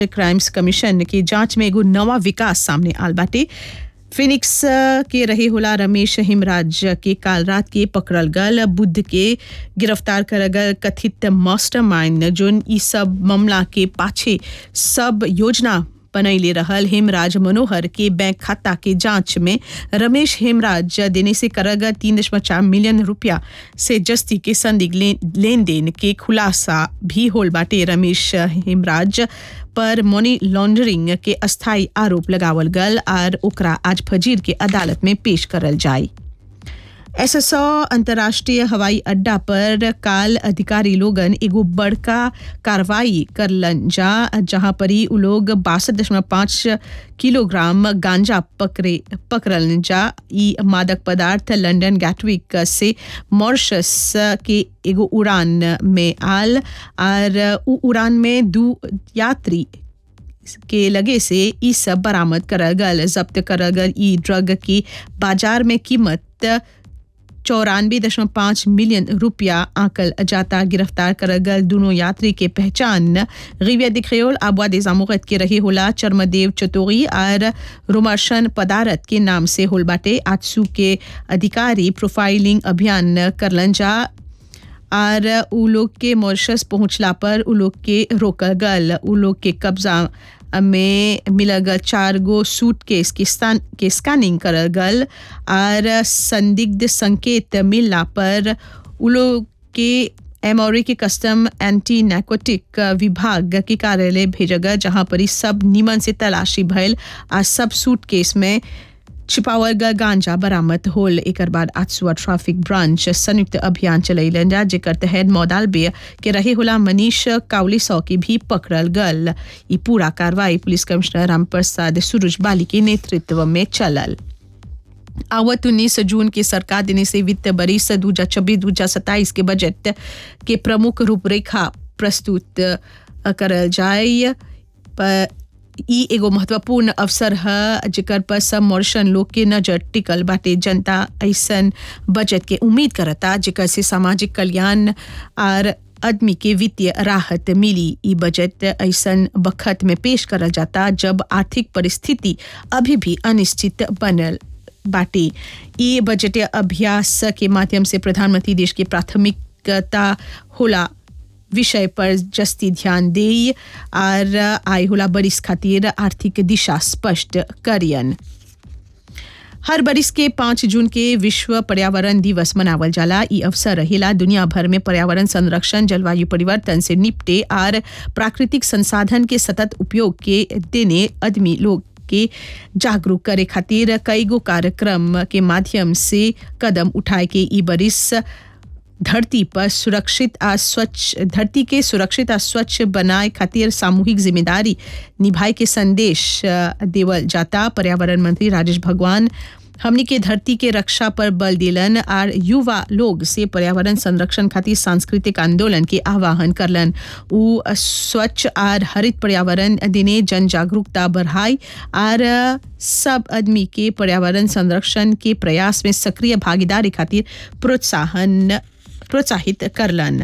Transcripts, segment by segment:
crimes commission के जांच में एगो नवा विकास सामने आल बाटे फिनिक्स अ, के रहे होला रमेश हिमराज के काल रात के पकड़ल गल बुद्ध के गिरफ्तार करल गल कथित मास्टरमाइंड जोन ई सब मामला के पाछे सब योजना बनैले रहल हेमराज मनोहर के बैंक खाता के जांच में रमेश हेमराज देने से करल गल तीन दशमलव चार मिलियन रुपया से जस्ती के संदिग्ध लेन लेन देन के खुलासा भी होल बाटे रमेश हेमराज पर मनी लॉन्ड्रिंग के अस्थायी आरोप लगावल गल और ओकरा आज फजीर के अदालत में पेश करल जाए एसएसओ अंतर्राष्ट्रीय हवाई अड्डा पर काल अधिकारी लोगन एगो बड़का कार्रवाई करलन जा जहां पर ही उ लोग बासठ दशमलव पाँच किलोग्राम गांजा पकड़े पकड़लन जा ई मादक पदार्थ लंदन गैटविक से मॉरिशस के एगो उड़ान में आल और उ उड़ान में दू यात्री के लगे से ई सब बरामद करल गल जब्त करल गल ई ड्रग की बाजार में कीमत चौरानवे दशमलव पाँच मिलियन रुपया आंकल जाता गिरफ्तार करल गल दोनों यात्री के पहचान रिविया दिखरेल आबवा दे जामुगत के रहे होला चर्मदेव चतोरी और रोमर्शन पदारत के नाम से होल बाटे आजसू के अधिकारी प्रोफाइलिंग अभियान करलन जा और उ लोग के मॉरिशस पहुंचला पर उ लोग के रोकल गल उ लोग के कब्जा में मिलल गल चार गो सूट केस के स्थान के स्कैनिंग करल गल और संदिग्ध संकेत मिलला पर उ लोग के एमओरी के कस्टम एंटी नैकोटिक विभाग के कार्यालय भेजल गल जहां पर ई सब निमन से तलाशी भइल आ सब सूट केस में छिपावल गल गांजा बरामद होल एकर बाद आजसुआ ट्रैफिक ब्रांच संयुक्त अभियान चलैलन जा जेकर तहत मौदालबे के रहे होला मनीष काउलिसौ के भी पकड़ल गल ई पूरा कार्रवाई पुलिस कमिश्नर रामप्रसाद सुरुज बाली के नेतृत्व में चलल आवत उन्नीस जून के सरकार देने से वित्त बरिस दू हजार छब्बीस दू हजार सत्ताईस के बजट के प्रमुख रूपरेखा प्रस्तुत अ, करल जाय पर ई एगो महत्वपूर्ण अवसर है जेकर पर सब मॉरिशन लोग के नजर टिकल बाटे जनता ऐसन बजट के उम्मीद करता जेकर से सामाजिक कल्याण और आदमी के वित्तीय राहत मिली ई बजट ऐसन बखत में पेश करल जाता जब आर्थिक परिस्थिति अभी भी अनिश्चित बनल बाटे ई बजट अभ्यास के माध्यम से प्रधानमंत्री देश की प्राथमिकता होला विषय पर जस्ती ध्यान दे और आय होला बरिस खातिर आर्थिक दिशा स्पष्ट करियन हर बरिस के पाँच जून के विश्व पर्यावरण दिवस मनावल जाला ई अवसर रहेला दुनिया भर में पर्यावरण संरक्षण जलवायु परिवर्तन से निपटे और प्राकृतिक संसाधन के सतत उपयोग के देने आदमी लोग के जागरूक करे खातिर कई गो कार्यक्रम के माध्यम से कदम उठाए के ई बरिस धरती पर सुरक्षित आ स्वच्छ धरती के सुरक्षित आ स्वच्छ बनाए खातिर सामूहिक जिम्मेदारी निभाए के संदेश अ, देवल जाता पर्यावरण मंत्री राजेश भगवान हमनी के धरती के रक्षा पर बल दिलन और युवा लोग से पर्यावरण संरक्षण खातिर सांस्कृतिक आंदोलन के आह्वान करलन उ स्वच्छ और हरित पर्यावरण दिने जन जागरूकता बढ़ाई और सब आदमी के पर्यावरण संरक्षण के प्रयास में सक्रिय भागीदारी खातिर प्रोत्साहन प्रोत्साहित करलन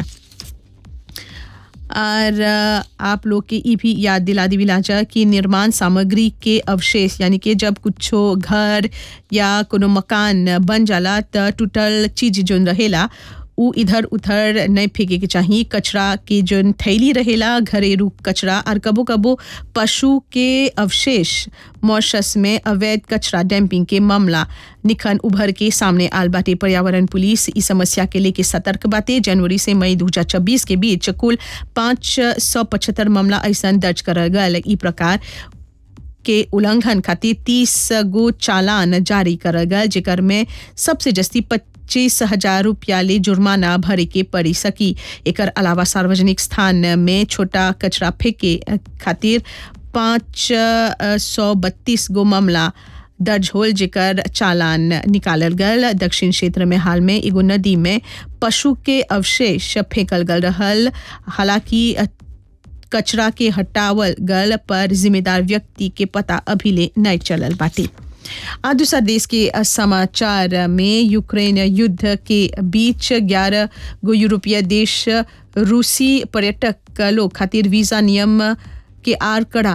और अ, आप लोग के ई भी याद दिला दी जा कि निर्माण सामग्री के अवशेष यानी कि जब कुछो घर या कोनो मकान बन जाला त टूटल चीज जोन रहेला उ इधर उधर नहीं फेंके के चाहिए कचरा के जोन थैली रहेला घरेलू कचरा और कबो कबो पशु के अवशेष मॉरिशस में अवैध कचरा डैम्पिंग के मामला निखन उभर के सामने आल बाटे पर्यावरण पुलिस इस समस्या के लेके सतर्क बाटे जनवरी से मई 2026 के बीच कुल पाँच सौ पचहत्तर मामला ऐसा दर्ज करल गल ई प्रकार के उल्लंघन खातिर तीस गो चालान जारी करल गल जेकर में सबसे जस्ती पच्चीस हजार रुपया ले जुर्माना भरे के पड़ी सकी एकर अलावा सार्वजनिक स्थान में छोटा कचरा फेंके खातिर पाँच सौ बत्तीस गो मामला दर्ज होल जेकर चालान निकालल गल दक्षिण क्षेत्र में हाल में एगो नदी में पशु के अवशेष फेंकल गल रहल हालांकि कचरा के हटावल गल पर जिम्मेदार व्यक्ति के पता अभी ले नहीं चलल बाटे आ दूसरा देश के समाचार में यूक्रेन युद्ध के बीच 11 गो यूरोपीय देश रूसी पर्यटक लोग खातिर वीजा नियम के आर कड़ा